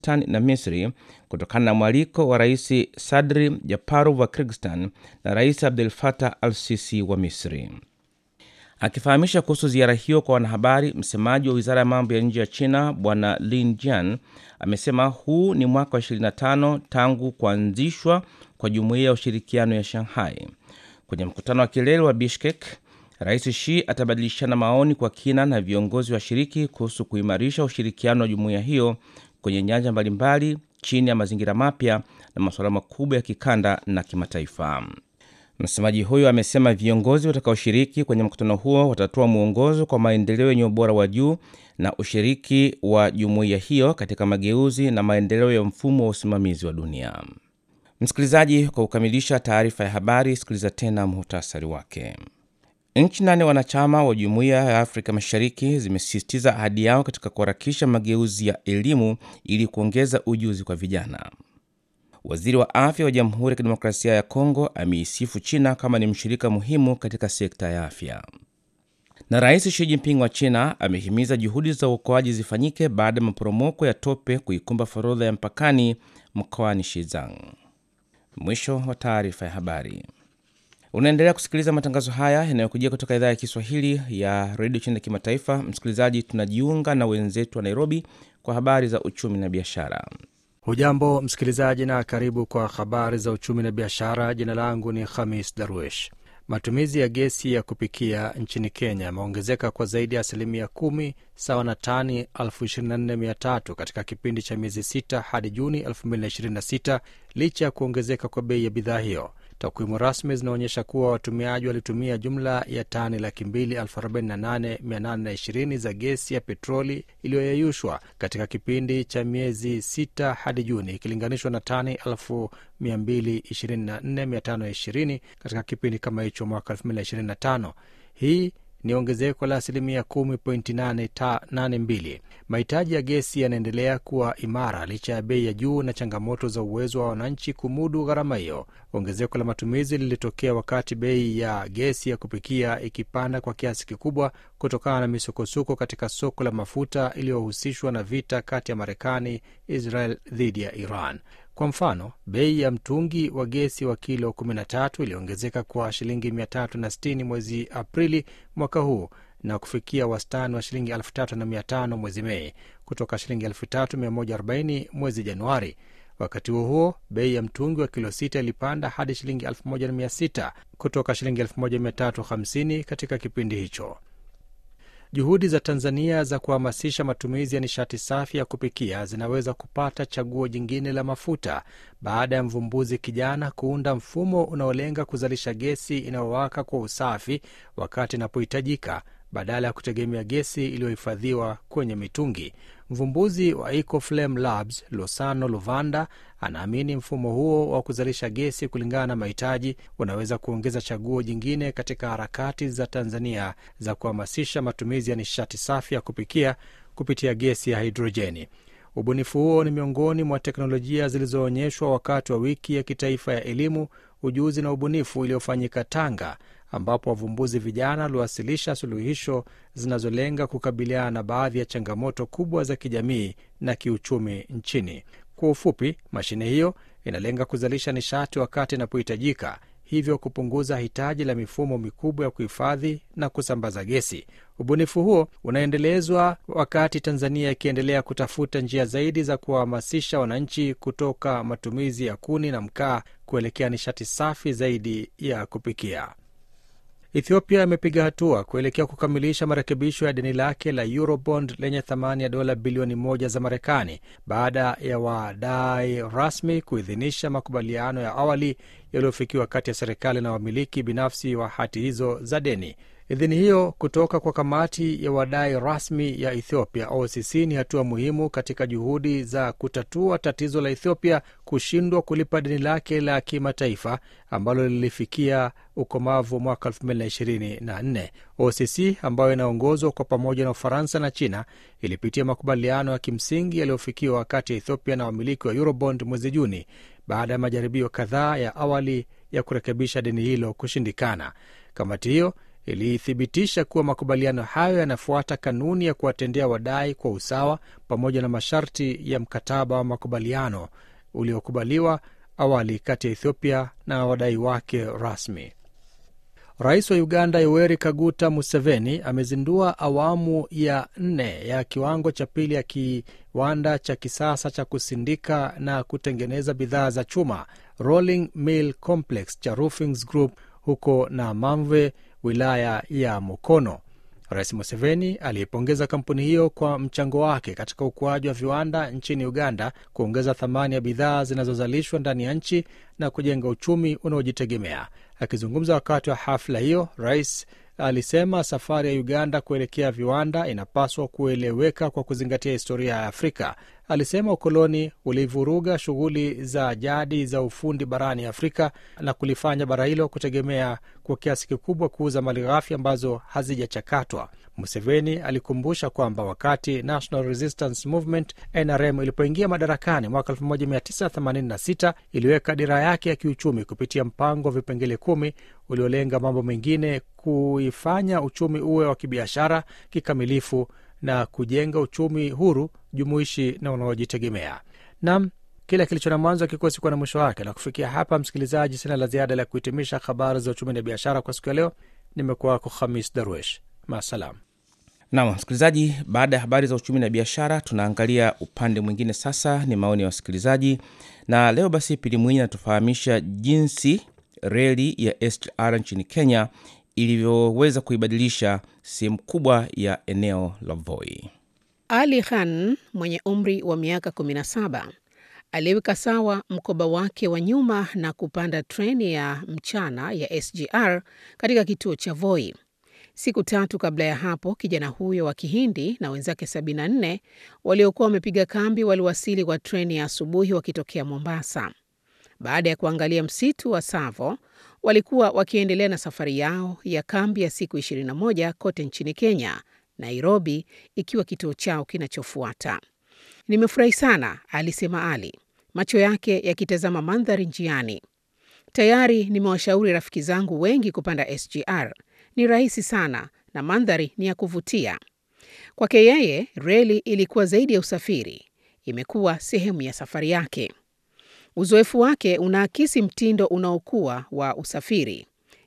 Tan na Misri kutokana na mwaliko wa Rais Sadri Japarov wa Kyrgyzstan na Rais Abdel Fattah al-Sisi wa Misri. Akifahamisha kuhusu ziara hiyo kwa wanahabari, msemaji wa wizara ya mambo ya nje ya China Bwana Lin Jian amesema huu ni mwaka wa 25 tangu kuanzishwa kwa jumuiya ya ushirikiano ya Shanghai. Kwenye mkutano wa kilele wa Bishkek, Rais Xi atabadilishana maoni kwa kina na viongozi washiriki kuhusu kuimarisha ushirikiano wa jumuiya hiyo kwenye nyanja mbalimbali chini ya mazingira mapya na masuala makubwa ya kikanda na kimataifa. Msemaji huyo amesema viongozi watakaoshiriki kwenye mkutano huo watatoa mwongozo kwa maendeleo yenye ubora wa juu na ushiriki wa jumuiya hiyo katika mageuzi na maendeleo ya mfumo wa usimamizi wa dunia. Msikilizaji, kwa kukamilisha taarifa ya habari, sikiliza tena muhtasari wake. Nchi nane wanachama wa jumuiya ya Afrika Mashariki zimesisitiza ahadi yao katika kuharakisha mageuzi ya elimu ili kuongeza ujuzi kwa vijana. Waziri wa afya wa Jamhuri ya Kidemokrasia ya Kongo ameisifu China kama ni mshirika muhimu katika sekta ya afya. Na Rais Xi Jinping wa China amehimiza juhudi za uokoaji zifanyike baada ya maporomoko ya tope kuikumba forodha ya mpakani mkoani Shizang. Mwisho wa taarifa ya habari. Unaendelea kusikiliza matangazo haya yanayokujia kutoka idhaa ya Kiswahili ya redio China ya kimataifa. Msikilizaji, tunajiunga na wenzetu wa Nairobi kwa habari za uchumi na biashara. Hujambo msikilizaji, na karibu kwa habari za uchumi na biashara. Jina langu ni Khamis Darwish. Matumizi ya gesi ya kupikia nchini Kenya yameongezeka kwa zaidi ya asilimia kumi sawa na tani 24300 katika kipindi cha miezi sita hadi Juni 2026 licha ya kuongezeka kwa bei ya bidhaa hiyo. Takwimu rasmi zinaonyesha kuwa watumiaji walitumia jumla ya tani laki mbili elfu arobaini na nane mia nane na ishirini za gesi ya petroli iliyoyeyushwa katika kipindi cha miezi sita hadi Juni ikilinganishwa na tani elfu mia mbili ishirini na nne mia tano ishirini katika kipindi kama hicho mwaka elfu mbili na ishirini na tano. Hii ni ongezeko la asilimia 10.82. Mahitaji ya gesi yanaendelea kuwa imara licha ya bei ya juu na changamoto za uwezo wa wananchi kumudu gharama hiyo. Ongezeko la matumizi lilitokea wakati bei ya gesi ya kupikia ikipanda kwa kiasi kikubwa kutokana na misukosuko katika soko la mafuta iliyohusishwa na vita kati ya Marekani, Israel dhidi ya Iran. Kwa mfano, bei ya mtungi wa gesi wa kilo 13 iliongezeka kwa shilingi 360 mwezi Aprili mwaka huu na kufikia wastani wa shilingi 3500 mwezi Mei kutoka shilingi 3140 mwezi Januari. Wakati huo huo, bei ya mtungi wa kilo sita ilipanda hadi shilingi 1600 kutoka shilingi 1350 katika kipindi hicho. Juhudi za Tanzania za kuhamasisha matumizi ya nishati safi ya kupikia zinaweza kupata chaguo jingine la mafuta baada ya mvumbuzi kijana kuunda mfumo unaolenga kuzalisha gesi inayowaka kwa usafi wakati inapohitajika badala ya kutegemea gesi iliyohifadhiwa kwenye mitungi. Mvumbuzi wa Ecoflame Labs Losano Luvanda anaamini mfumo huo wa kuzalisha gesi kulingana na mahitaji unaweza kuongeza chaguo jingine katika harakati za Tanzania za kuhamasisha matumizi ya nishati safi ya kupikia kupitia gesi ya hidrojeni. Ubunifu huo ni miongoni mwa teknolojia zilizoonyeshwa wakati wa wiki ya kitaifa ya elimu, ujuzi na ubunifu iliyofanyika Tanga, ambapo wavumbuzi vijana waliwasilisha suluhisho zinazolenga kukabiliana na baadhi ya changamoto kubwa za kijamii na kiuchumi nchini. Kwa ufupi, mashine hiyo inalenga kuzalisha nishati wakati inapohitajika, hivyo kupunguza hitaji la mifumo mikubwa ya kuhifadhi na kusambaza gesi. Ubunifu huo unaendelezwa wakati Tanzania ikiendelea kutafuta njia zaidi za kuwahamasisha wananchi kutoka matumizi ya kuni na mkaa kuelekea nishati safi zaidi ya kupikia. Ethiopia imepiga hatua kuelekea kukamilisha marekebisho ya deni lake la Eurobond lenye thamani ya dola bilioni moja za Marekani baada ya wadai rasmi kuidhinisha makubaliano ya awali yaliyofikiwa kati ya serikali na wamiliki binafsi wa hati hizo za deni. Idhini hiyo kutoka kwa kamati ya wadai rasmi ya Ethiopia OCC ni hatua muhimu katika juhudi za kutatua tatizo la Ethiopia kushindwa kulipa deni lake la kimataifa ambalo lilifikia ukomavu mwaka 2024. OCC ambayo inaongozwa kwa pamoja na Ufaransa na China ilipitia makubaliano ya kimsingi yaliyofikiwa kati ya Ethiopia na wamiliki wa Eurobond mwezi Juni baada ya majaribio kadhaa ya awali ya kurekebisha deni hilo kushindikana. Kamati hiyo ilithibitisha kuwa makubaliano hayo yanafuata kanuni ya kuwatendea wadai kwa usawa pamoja na masharti ya mkataba wa makubaliano uliokubaliwa awali kati ya Ethiopia na wadai wake rasmi. Rais wa Uganda Yoweri Kaguta Museveni amezindua awamu ya nne ya kiwango cha pili ya kiwanda cha kisasa cha kusindika na kutengeneza bidhaa za chuma Rolling Mill Complex cha Roofings Group huko Namamve, wilaya ya Mukono. Rais Museveni aliipongeza kampuni hiyo kwa mchango wake katika ukuaji wa viwanda nchini Uganda, kuongeza thamani ya bidhaa zinazozalishwa ndani ya nchi na kujenga uchumi unaojitegemea. Akizungumza wakati wa hafla hiyo, rais alisema safari ya Uganda kuelekea viwanda inapaswa kueleweka kwa kuzingatia historia ya Afrika. Alisema ukoloni ulivuruga shughuli za jadi za ufundi barani Afrika na kulifanya bara hilo kutegemea kwa kiasi kikubwa kuuza malighafi ambazo hazijachakatwa. Museveni alikumbusha kwamba wakati National Resistance Movement NRM ilipoingia madarakani mwaka 1986 iliweka dira yake ya kiuchumi kupitia mpango wa vipengele kumi uliolenga mambo mengine kuifanya uchumi uwe wa kibiashara kikamilifu na kujenga uchumi huru, jumuishi na unaojitegemea. Nam, kila kilicho na mwanzo kikosi kuwa na mwisho wake. Na kufikia hapa, msikilizaji, sina la ziada la kuhitimisha habari za uchumi na biashara kwa siku ya leo. Nimekuwa wako Khamis Darwesh, maasalam. Nam msikilizaji, baada ya habari za uchumi na biashara, tunaangalia upande mwingine sasa, ni maoni ya wasikilizaji. Na leo basi, Pili Mwinyi anatufahamisha jinsi reli ya SGR nchini Kenya ilivyoweza kuibadilisha sehemu kubwa ya eneo la Voi. Ali Khan mwenye umri wa miaka 17 aliweka sawa mkoba wake wa nyuma na kupanda treni ya mchana ya SGR katika kituo cha Voi. Siku tatu kabla ya hapo, kijana huyo wa Kihindi na wenzake 74 waliokuwa wamepiga kambi waliwasili kwa treni ya asubuhi wakitokea Mombasa. Baada ya kuangalia msitu wa Tsavo, walikuwa wakiendelea na safari yao ya kambi ya siku 21 kote nchini Kenya, Nairobi ikiwa kituo chao kinachofuata. Nimefurahi sana, alisema Ali, macho yake yakitazama mandhari njiani. Tayari nimewashauri rafiki zangu wengi kupanda SGR. Ni rahisi sana na mandhari ni ya kuvutia. Kwake yeye, reli ilikuwa zaidi ya usafiri, imekuwa sehemu ya safari yake. Uzoefu wake unaakisi mtindo unaokuwa wa usafiri.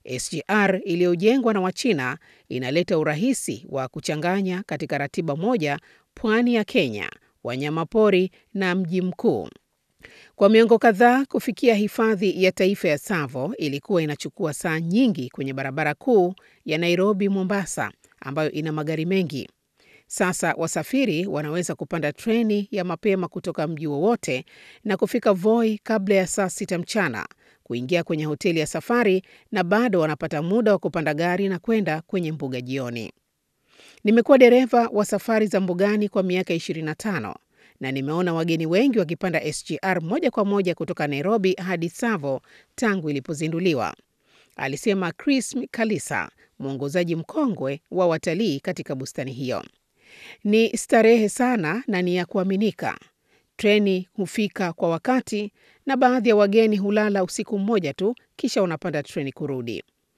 SGR iliyojengwa na Wachina inaleta urahisi wa kuchanganya katika ratiba moja pwani ya Kenya, wanyamapori na mji mkuu. Kwa miongo kadhaa, kufikia hifadhi ya taifa ya Tsavo ilikuwa inachukua saa nyingi kwenye barabara kuu ya Nairobi Mombasa, ambayo ina magari mengi. Sasa wasafiri wanaweza kupanda treni ya mapema kutoka mji wowote na kufika Voi kabla ya saa sita mchana, kuingia kwenye hoteli ya safari na bado wanapata muda wa kupanda gari na kwenda kwenye mbuga jioni. Nimekuwa dereva wa safari za mbugani kwa miaka 25 na nimeona wageni wengi wakipanda SGR moja kwa moja kutoka Nairobi hadi Tsavo tangu ilipozinduliwa, alisema Chris Kalisa, mwongozaji mkongwe wa watalii katika bustani hiyo. Ni starehe sana na ni ya kuaminika. Treni hufika kwa wakati na baadhi ya wageni hulala usiku mmoja tu, kisha unapanda treni kurudi.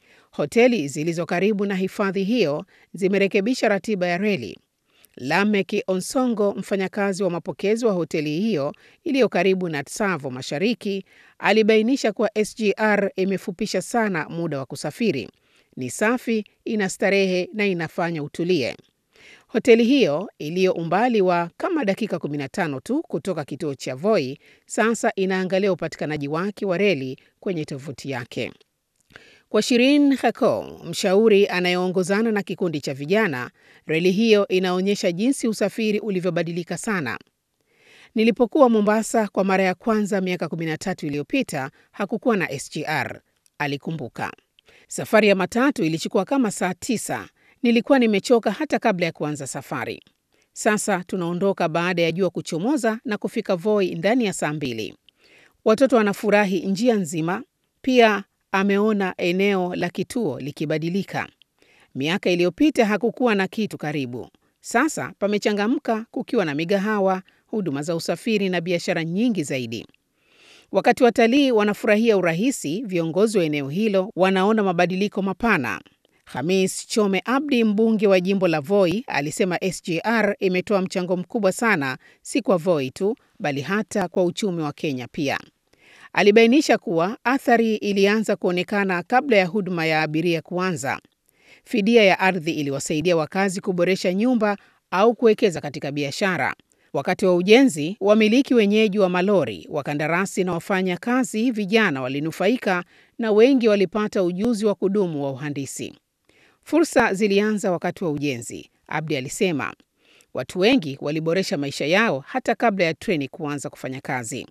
Hoteli zilizo karibu na hifadhi hiyo zimerekebisha ratiba ya reli. Lamek Onsongo, mfanyakazi wa mapokezi wa hoteli hiyo iliyo karibu na Tsavo Mashariki, alibainisha kuwa SGR imefupisha sana muda wa kusafiri. Ni safi, ina starehe na inafanya utulie. Hoteli hiyo iliyo umbali wa kama dakika 15 tu kutoka kituo cha Voi sasa inaangalia upatikanaji wake wa reli kwenye tovuti yake. Kwa Shirin Hako, mshauri anayeongozana na kikundi cha vijana, reli hiyo inaonyesha jinsi usafiri ulivyobadilika sana. Nilipokuwa Mombasa kwa mara ya kwanza miaka 13 iliyopita, hakukuwa na SGR, alikumbuka. Safari ya matatu ilichukua kama saa tisa. Nilikuwa nimechoka hata kabla ya kuanza safari. Sasa tunaondoka baada ya jua kuchomoza na kufika Voi ndani ya saa mbili. Watoto wanafurahi njia nzima. Pia ameona eneo la kituo likibadilika. Miaka iliyopita hakukuwa na kitu karibu. Sasa pamechangamka, kukiwa na migahawa, huduma za usafiri na biashara nyingi zaidi. Wakati watalii wanafurahia urahisi, viongozi wa eneo hilo wanaona mabadiliko mapana. Hamis Chome Abdi, mbunge wa jimbo la Voi, alisema SGR imetoa mchango mkubwa sana, si kwa Voi tu, bali hata kwa uchumi wa Kenya pia. Alibainisha kuwa athari ilianza kuonekana kabla ya huduma ya abiria kuanza. Fidia ya ardhi iliwasaidia wakazi kuboresha nyumba au kuwekeza katika biashara. Wakati wa ujenzi, wamiliki wenyeji wa malori, wakandarasi na wafanya kazi vijana walinufaika na wengi walipata ujuzi wa kudumu wa uhandisi. Fursa zilianza wakati wa ujenzi, Abdi alisema. Watu wengi waliboresha maisha yao hata kabla ya treni kuanza kufanya kazi.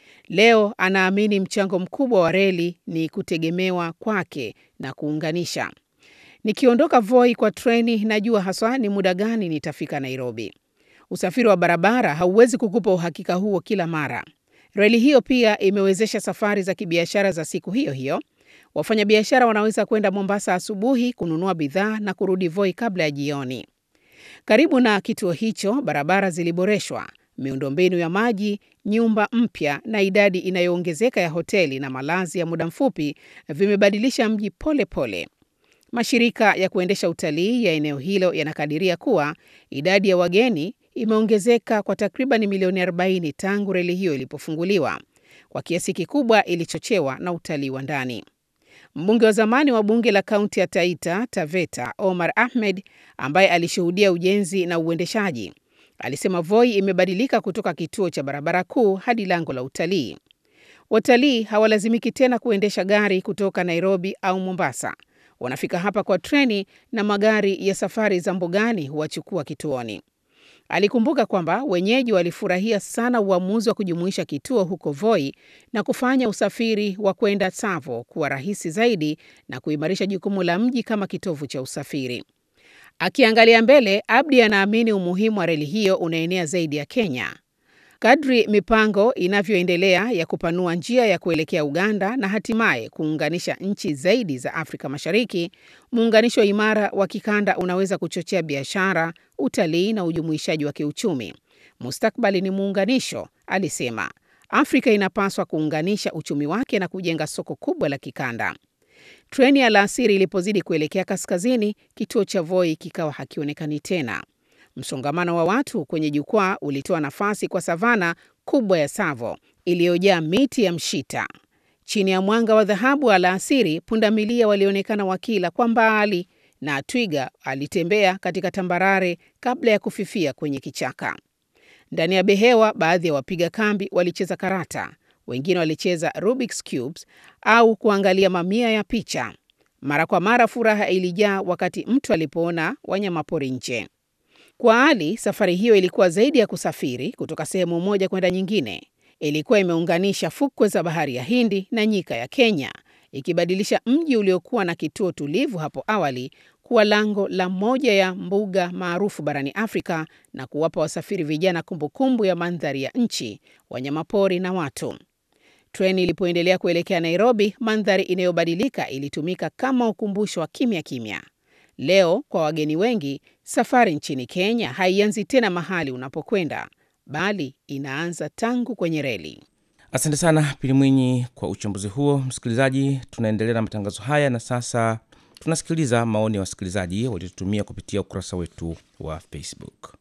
Leo anaamini mchango mkubwa wa reli ni kutegemewa kwake na kuunganisha. Nikiondoka Voi kwa treni, najua haswa ni muda gani nitafika Nairobi. Usafiri wa barabara hauwezi kukupa uhakika huo kila mara. Reli hiyo pia imewezesha safari za kibiashara za siku hiyo hiyo. Wafanyabiashara wanaweza kwenda Mombasa asubuhi kununua bidhaa na kurudi Voi kabla ya jioni. Karibu na kituo hicho, barabara ziliboreshwa, miundombinu ya maji, nyumba mpya na idadi inayoongezeka ya hoteli na malazi ya muda mfupi vimebadilisha mji pole pole. Mashirika ya kuendesha utalii ya eneo hilo yanakadiria kuwa idadi ya wageni imeongezeka kwa takriban milioni 40 tangu reli hiyo ilipofunguliwa. Kwa kiasi kikubwa ilichochewa na utalii wa ndani. Mbunge wa zamani wa bunge la kaunti ya Taita Taveta, Omar Ahmed, ambaye alishuhudia ujenzi na uendeshaji, alisema Voi imebadilika kutoka kituo cha barabara kuu hadi lango la utalii. Watalii hawalazimiki tena kuendesha gari kutoka Nairobi au Mombasa. Wanafika hapa kwa treni na magari ya safari za mbugani huwachukua kituoni. Alikumbuka kwamba wenyeji walifurahia sana uamuzi wa kujumuisha kituo huko Voi na kufanya usafiri wa kwenda Tsavo kuwa rahisi zaidi na kuimarisha jukumu la mji kama kitovu cha usafiri. Akiangalia mbele, Abdi anaamini umuhimu wa reli hiyo unaenea zaidi ya Kenya. Kadri mipango inavyoendelea ya kupanua njia ya kuelekea Uganda na hatimaye kuunganisha nchi zaidi za Afrika Mashariki, muunganisho imara wa kikanda unaweza kuchochea biashara, utalii na ujumuishaji wa kiuchumi. Mustakbali ni muunganisho, alisema. Afrika inapaswa kuunganisha uchumi wake na kujenga soko kubwa la kikanda. Treni ya alasiri ilipozidi kuelekea kaskazini, kituo cha Voi kikawa hakionekani tena. Msongamano wa watu kwenye jukwaa ulitoa nafasi kwa savana kubwa ya Tsavo iliyojaa miti ya mshita. Chini ya mwanga wa dhahabu alasiri, pundamilia walionekana wakila kwa mbali na twiga alitembea katika tambarare kabla ya kufifia kwenye kichaka. Ndani ya behewa, baadhi ya wapiga kambi walicheza karata, wengine walicheza Rubik's cubes au kuangalia mamia ya picha. Mara kwa mara furaha ilijaa wakati mtu alipoona wanyamapori nje. Kwa Ali, safari hiyo ilikuwa zaidi ya kusafiri kutoka sehemu moja kwenda nyingine. Ilikuwa imeunganisha fukwe za bahari ya Hindi na nyika ya Kenya, ikibadilisha mji uliokuwa na kituo tulivu hapo awali kuwa lango la moja ya mbuga maarufu barani Afrika na kuwapa wasafiri vijana kumbukumbu ya mandhari ya nchi, wanyamapori na watu. Treni ilipoendelea kuelekea Nairobi, mandhari inayobadilika ilitumika kama ukumbusho wa kimya kimya. Leo kwa wageni wengi, safari nchini Kenya haianzi tena mahali unapokwenda, bali inaanza tangu kwenye reli. Asante sana Pili Mwinyi kwa uchambuzi huo. Msikilizaji, tunaendelea na matangazo haya na sasa tunasikiliza maoni ya wasikilizaji waliotutumia kupitia ukurasa wetu wa Facebook.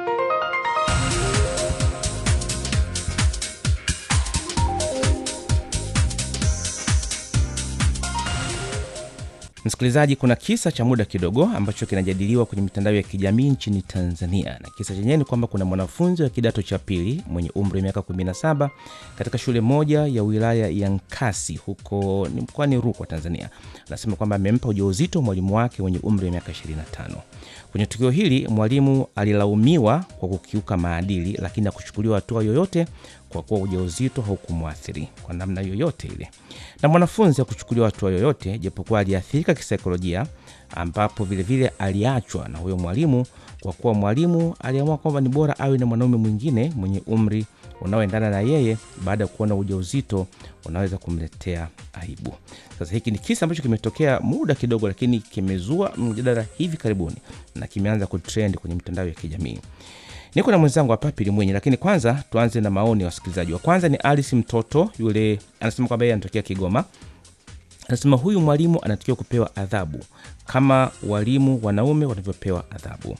Msikilizaji, kuna kisa cha muda kidogo ambacho kinajadiliwa kwenye mitandao ya kijamii nchini Tanzania, na kisa chenyewe ni kwamba kuna mwanafunzi wa kidato cha pili mwenye umri wa miaka 17 katika shule moja ya wilaya ya Nkasi huko ni mkoani Rukwa, Tanzania, anasema kwamba amempa ujauzito mwalimu wake mwenye umri wa miaka 25. Kwenye tukio hili mwalimu alilaumiwa kwa kukiuka maadili, lakini hakuchukuliwa hatua yoyote kwa kuwa ujauzito haukumwathiri kwa namna yoyote ile, na mwanafunzi hakuchukuliwa hatua yoyote, japokuwa aliathirika kisaikolojia, ambapo vilevile aliachwa na huyo mwalimu kwa kuwa mwalimu aliamua kwamba ni bora awe na mwanaume mwingine mwenye umri unaoendana na yeye baada ya kuona ujauzito unaweza kumletea aibu. Sasa hiki ni kisa ambacho kimetokea muda kidogo, lakini kimezua mjadala hivi karibuni na kimeanza kutrend kwenye mitandao ya kijamii. Niko na mwenzangu hapa Pili Mwenye, lakini kwanza tuanze na maoni ya wasikilizaji. Wa kwanza ni Alice Mtoto, yule anasema kwamba yeye anatokea Kigoma. anasema huyu mwalimu anatakiwa kupewa adhabu kama walimu wanaume wanavyopewa adhabu.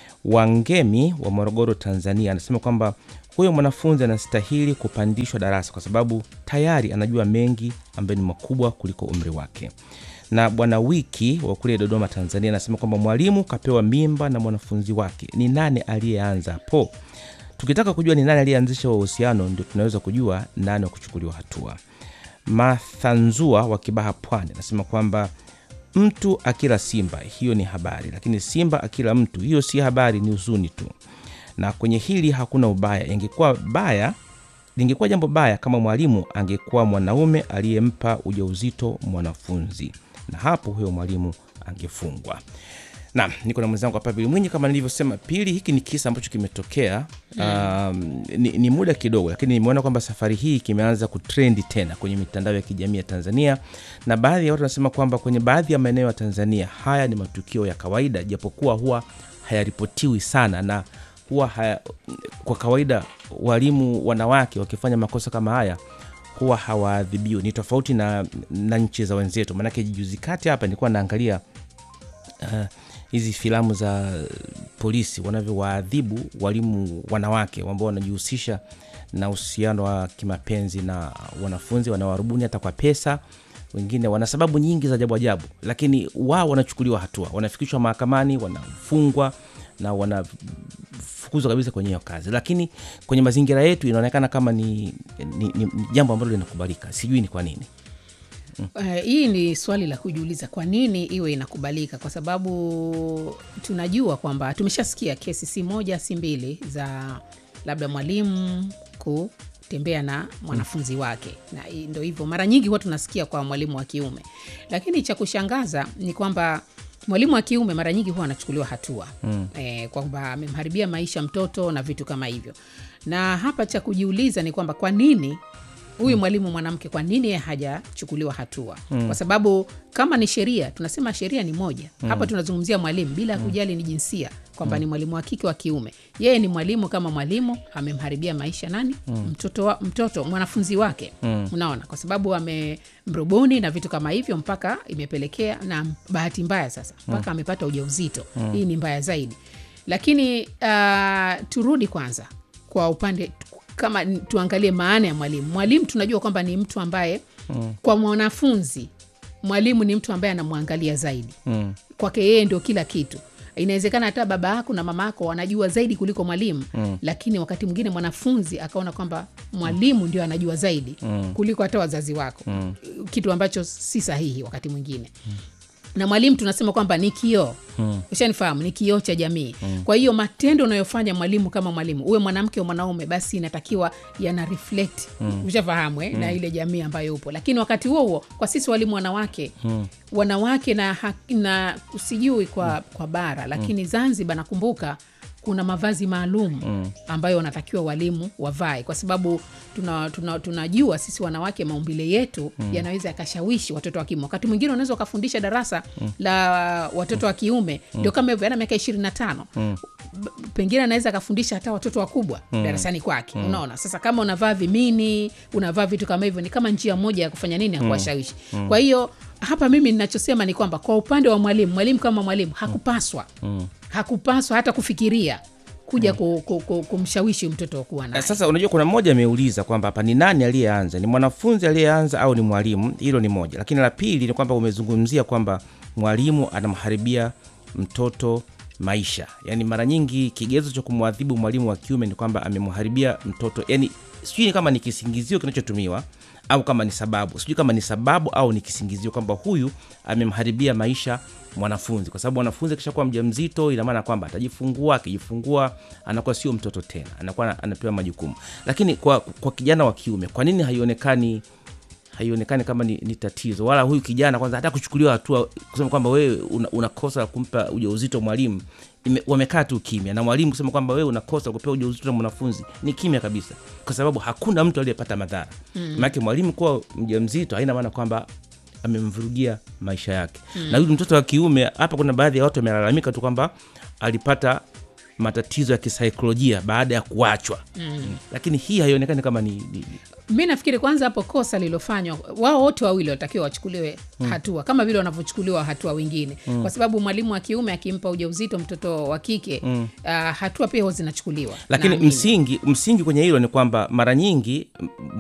Wangemi wa Morogoro, Tanzania, anasema kwamba huyo mwanafunzi anastahili kupandishwa darasa kwa sababu tayari anajua mengi ambayo ni makubwa kuliko umri wake. Na bwana Wiki wa kule Dodoma, Tanzania, anasema kwamba mwalimu kapewa mimba na mwanafunzi wake. Ni nani aliyeanza hapo? Tukitaka kujua ni nani aliyeanzisha huo uhusiano, ndio tunaweza kujua nani wa kuchukuliwa hatua. Mathanzua wa Kibaha, Pwani, anasema kwamba mtu akila simba, hiyo ni habari, lakini simba akila mtu, hiyo si habari, ni huzuni tu. Na kwenye hili hakuna ubaya. Ingekuwa baya, lingekuwa jambo baya kama mwalimu angekuwa mwanaume aliyempa ujauzito mwanafunzi, na hapo huyo mwalimu angefungwa. Naam, niko na mwenzangu hapa Pili Mwinyi. Kama nilivyosema, Pili, hiki ni kisa ambacho kimetokea um, ni, ni muda kidogo, lakini nimeona kwamba safari hii kimeanza kutrendi tena kwenye mitandao ya kijamii ya Tanzania, na baadhi ya watu wanasema kwamba kwenye baadhi ya maeneo ya Tanzania haya ni matukio ya kawaida, japokuwa huwa hayaripotiwi sana na huwa haya, kwa kawaida walimu wanawake wakifanya makosa kama haya huwa hawaadhibiwi. Ni tofauti na, na nchi za wenzetu, maanake juzi kati hapa nilikuwa naangalia uh, hizi filamu za polisi wanavyowaadhibu walimu wanawake ambao wanajihusisha na uhusiano wa kimapenzi na wanafunzi, wanawarubuni hata kwa pesa. Wengine wana sababu nyingi za ajabu ajabu, lakini wao wanachukuliwa hatua, wanafikishwa mahakamani, wanafungwa na wanafukuzwa kabisa kwenye hiyo kazi. Lakini kwenye mazingira yetu inaonekana kama ni, ni, ni, ni jambo ambalo linakubalika. Sijui ni kwa nini. Uh, hii ni swali la kujiuliza, kwa nini iwe inakubalika? Kwa sababu tunajua kwamba tumeshasikia kesi si moja si mbili za labda mwalimu kutembea na mwanafunzi wake, na hii ndo hivyo, mara nyingi huwa tunasikia kwa mwalimu wa kiume, lakini cha kushangaza ni kwamba mwalimu wa kiume mara nyingi huwa anachukuliwa hatua mm. E, kwamba amemharibia maisha mtoto na vitu kama hivyo, na hapa cha kujiuliza ni kwamba kwa nini huyu mwalimu mwanamke kwa nini yeye hajachukuliwa hatua mm. kwa sababu kama ni sheria tunasema sheria ni moja mm. hapa tunazungumzia mwalimu bila mm. kujali ni jinsia kwamba mm. ni mwalimu wa kike wa kiume yeye ni mwalimu kama mwalimu amemharibia maisha nani mm. mtoto, wa, mtoto mwanafunzi wake mm. unaona kwa sababu amemrubuni na vitu kama hivyo mpaka imepelekea na bahati mbaya sasa mpaka mm. amepata ujauzito mm. hii ni mbaya zaidi lakini uh, turudi kwanza kwa upande kama tuangalie maana ya mwalimu mwalimu tunajua kwamba ni mtu ambaye mm. kwa mwanafunzi mwalimu ni mtu ambaye anamwangalia zaidi mm. kwake yeye ndio kila kitu inawezekana hata baba yako na mama yako wanajua zaidi kuliko mwalimu mm. lakini wakati mwingine mwanafunzi akaona kwamba mwalimu ndio anajua zaidi mm. kuliko hata wazazi wako mm. kitu ambacho si sahihi wakati mwingine mm na mwalimu tunasema kwamba ni kioo hmm. ushanifahamu ni kioo cha jamii hmm. kwa hiyo matendo unayofanya mwalimu kama mwalimu uwe mwanamke au mwanaume basi inatakiwa yana reflect hmm. ushafahamu eh? hmm. na ile jamii ambayo upo lakini wakati huo huo kwa sisi walimu wanawake hmm. wanawake na, na sijui kwa, hmm. kwa bara lakini hmm. zanzibar nakumbuka kuna mavazi maalum mm. ambayo wanatakiwa walimu wavae kwa sababu tunajua tuna, tuna, tuna sisi wanawake maumbile yetu mm. yanaweza yakashawishi watoto wa kiume wakati mwingine unaweza ukafundisha darasa mm. la watoto wa kiume ndio mm. kama hivyo ana miaka ishirini na tano mm pengine anaweza akafundisha hata watoto wakubwa mm. darasani kwake mm. unaona sasa kama unavaa vimini unavaa vitu kama hivyo ni kama njia moja ya kufanya nini ya kuwashawishi mm. kwa hiyo hapa mimi ninachosema ni kwamba kwa upande wa mwalimu mwalimu kama mwalimu hakupaswa mm. hakupaswa hata kufikiria kuja mm. kumshawishi mtoto kuwa naye. Sasa unajua, kuna mmoja ameuliza kwamba hapa ni nani aliyeanza, ni mwanafunzi aliyeanza au ni mwalimu? Hilo ni moja, lakini la pili ni kwamba umezungumzia kwamba mwalimu anamharibia mtoto maisha. Yani mara nyingi kigezo cha kumwadhibu mwalimu wa kiume ni kwamba amemharibia mtoto, yani sijui ni kama ni kisingizio kinachotumiwa au kama ni sababu, sijui kama ni sababu au ni kisingizio kwamba huyu amemharibia maisha mwanafunzi, kwa sababu mwanafunzi akishakuwa mjamzito, ina maana kwamba atajifungua. Akijifungua anakuwa sio mtoto tena, anakuwa anapewa majukumu. Lakini kwa, kwa kijana wa kiume, kwa nini haionekani haionekani kama ni, ni tatizo wala huyu kijana kwanza hata kuchukuliwa hatua kusema kwamba wewe unakosa una kumpa ujauzito mwalimu wamekaa tu kimya na mwalimu kusema kwamba wewe unakosa kupewa ujauzito na mwanafunzi ni kimya kabisa kwa sababu hakuna mtu aliyepata madhara mm. maanake mwalimu kuwa mjamzito haina maana kwamba amemvurugia maisha yake mm. na huyu mtoto wa kiume hapa kuna baadhi ya watu wamelalamika tu kwamba alipata matatizo ya kisaikolojia baada ya kuachwa mm. lakini hii haionekani kama ni, ni, mi nafikiri kwanza hapo kosa lilofanywa wao wote wawili watakiwa wachukuliwe mm. hatua kama vile wanavyochukuliwa hatua wengine mm. kwa sababu mwalimu wa kiume akimpa ujauzito mtoto wa kike mm. uh, hatua pia huwa zinachukuliwa lakini naamini. msingi msingi kwenye hilo ni kwamba mara nyingi